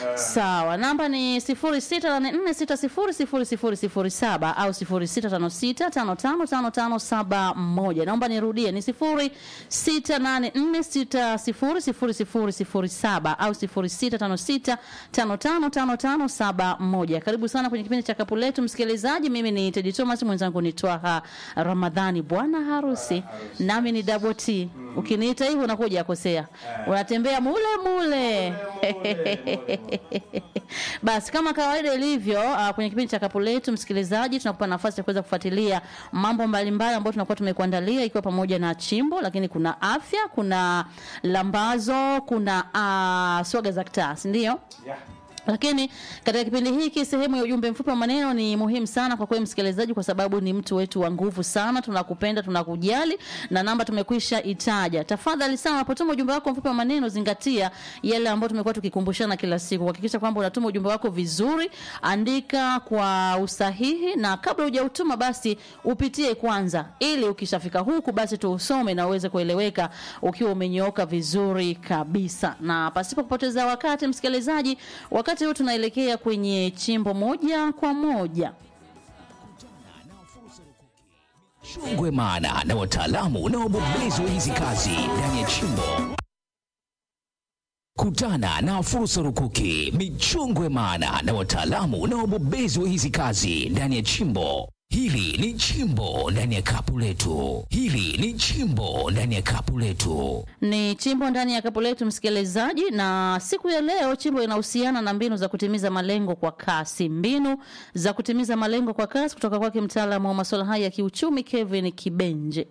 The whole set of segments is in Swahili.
Sawa, namba ni 0684600007 au 0656555571. Naomba nirudie, ni 0684600007 au 0656555571. Karibu sana kwenye kipindi cha Kapu Letu, msikilizaji. Mimi ni Teddy Thomas, mwenzangu ni Twaha Ramadhani, bwana harusi, nami ni Double T. Ukiniita hivyo unakuwa hujakosea, unatembea mule mule. Basi kama kawaida ilivyo uh, kwenye kipindi cha Kapu Letu, msikilizaji, tunakupa nafasi ya kuweza kufuatilia mambo mbalimbali ambayo tunakuwa tumekuandalia, ikiwa pamoja na chimbo, lakini kuna afya, kuna lambazo, kuna uh, swaga za kitaa, si ndio? Lakini katika kipindi hiki sehemu ya ujumbe mfupi wa maneno ni muhimu sana kwa kweli msikilizaji, kwa sababu ni mtu wetu wa nguvu sana. Tunakupenda, tunakujali na namba tumekwisha itaja. Tafadhali sana, unapotuma ujumbe wako mfupi wa maneno, zingatia yale ambayo tumekuwa tukikumbushana kila siku, kuhakikisha kwamba unatuma ujumbe wako vizuri, andika kwa usahihi, na kabla hujautuma basi upitie kwanza, ili ukishafika huku basi tuusome na uweze kueleweka ukiwa umenyooka vizuri kabisa. Na pasipo kupoteza wakati, msikilizaji, wakati huu tunaelekea kwenye chimbo moja kwa moja. Chungwe maana na wataalamu na wabobezi wa hizi kazi ndani ya chimbo. Kutana na fursa rukuki, michungwe maana na wataalamu na wabobezi wa hizi kazi ndani ya chimbo. Hili ni chimbo ndani ya kapu letu. Hili ni chimbo ndani ya kapu letu. Ni chimbo ndani ya kapu letu msikilizaji, na siku ya leo chimbo inahusiana na mbinu za kutimiza malengo kwa kasi. Mbinu za kutimiza malengo kwa kasi kutoka kwake mtaalamu wa masuala haya ya kiuchumi Kevin Kibenje.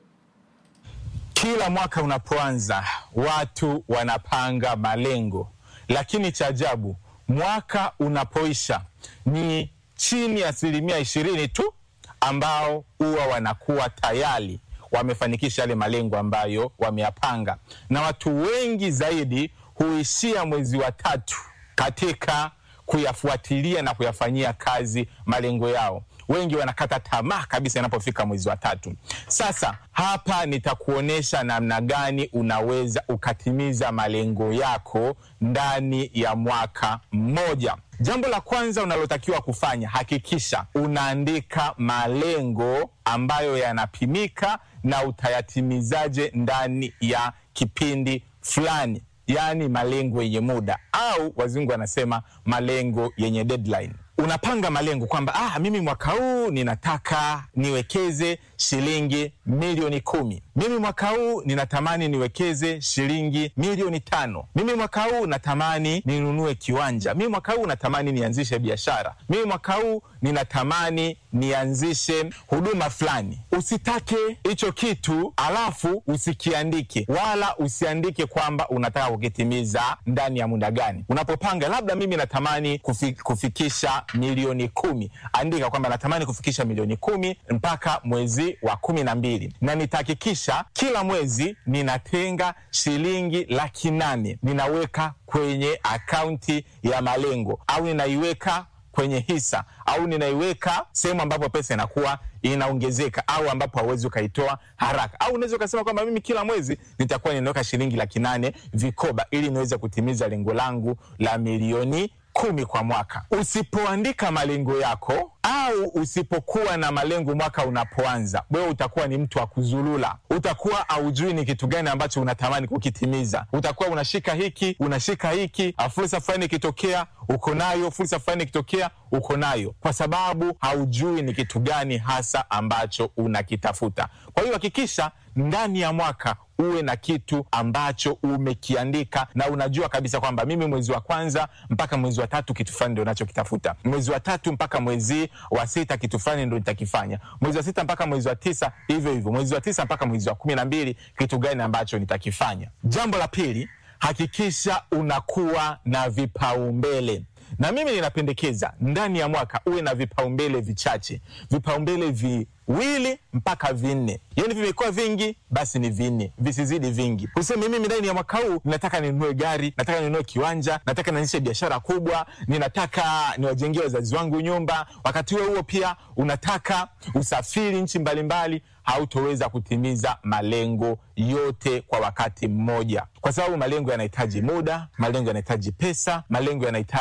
Kila mwaka unapoanza watu wanapanga malengo, lakini cha ajabu, mwaka unapoisha ni chini ya asilimia ishirini tu ambao huwa wanakuwa tayari wamefanikisha yale malengo ambayo wameyapanga, na watu wengi zaidi huishia mwezi wa tatu katika kuyafuatilia na kuyafanyia kazi malengo yao. Wengi wanakata tamaa kabisa inapofika mwezi wa tatu. Sasa hapa nitakuonyesha namna gani unaweza ukatimiza malengo yako ndani ya mwaka mmoja. Jambo la kwanza unalotakiwa kufanya, hakikisha unaandika malengo ambayo yanapimika na utayatimizaje ndani ya kipindi fulani, yaani malengo yenye muda au wazungu wanasema malengo yenye deadline. Unapanga malengo kwamba ah, mimi mwaka huu ninataka niwekeze shilingi milioni kumi. Mimi mwaka huu ninatamani niwekeze shilingi milioni tano. Mimi mwaka huu natamani ninunue kiwanja. Mimi mwaka huu natamani nianzishe biashara. Mimi mwaka huu ninatamani nianzishe huduma fulani. Usitake hicho kitu alafu usikiandike, wala usiandike kwamba unataka kukitimiza ndani ya muda gani. Unapopanga labda mimi natamani kufi, kufikisha milioni kumi, andika kwamba natamani kufikisha milioni kumi mpaka mwezi wa kumi na mbili na nitahakikisha kila mwezi ninatenga shilingi laki nane ninaweka kwenye akaunti ya malengo au ninaiweka kwenye hisa au ninaiweka sehemu ambapo pesa inakuwa inaongezeka au ambapo hauwezi ukaitoa haraka, au unaweza ukasema kwamba mimi kila mwezi nitakuwa ninaweka shilingi laki nane vikoba ili niweze kutimiza lengo langu la milioni kumi kwa mwaka. Usipoandika malengo yako au usipokuwa na malengo mwaka unapoanza, wewe utakuwa ni mtu wa kuzulula. Utakuwa haujui ni kitu gani ambacho unatamani kukitimiza. Utakuwa unashika hiki unashika hiki, fursa fulani ikitokea uko nayo, fursa fulani ikitokea uko nayo, kwa sababu haujui ni kitu gani hasa ambacho unakitafuta. Kwa hiyo hakikisha ndani ya mwaka uwe na kitu ambacho umekiandika na unajua kabisa kwamba mimi mwezi wa kwanza mpaka mwezi wa tatu kitu fulani ndo nachokitafuta, mwezi wa tatu mpaka mwezi wa sita kitu fulani ndo nitakifanya, mwezi wa sita mpaka mwezi wa tisa hivyo hivyo, mwezi wa tisa mpaka mwezi wa kumi na mbili kitu gani ambacho nitakifanya. Jambo la pili, hakikisha unakuwa na vipaumbele na mimi ninapendekeza ndani ya mwaka uwe na vipaumbele vichache, vipaumbele viwili mpaka vinne. Yani vimekuwa vingi, basi ni vinne, visizidi vingi. Useme mimi ndani ya mwaka huu ninataka ninunue gari, nataka ninunue kiwanja, nataka nianzishe biashara kubwa, ninataka niwajengee wazazi wangu nyumba. Wakati huo huo pia unataka usafiri nchi mbalimbali, hautoweza kutimiza malengo yote kwa wakati mmoja, kwa sababu malengo yanahitaji muda, malengo yanahitaji pesa, malengo yanahitaji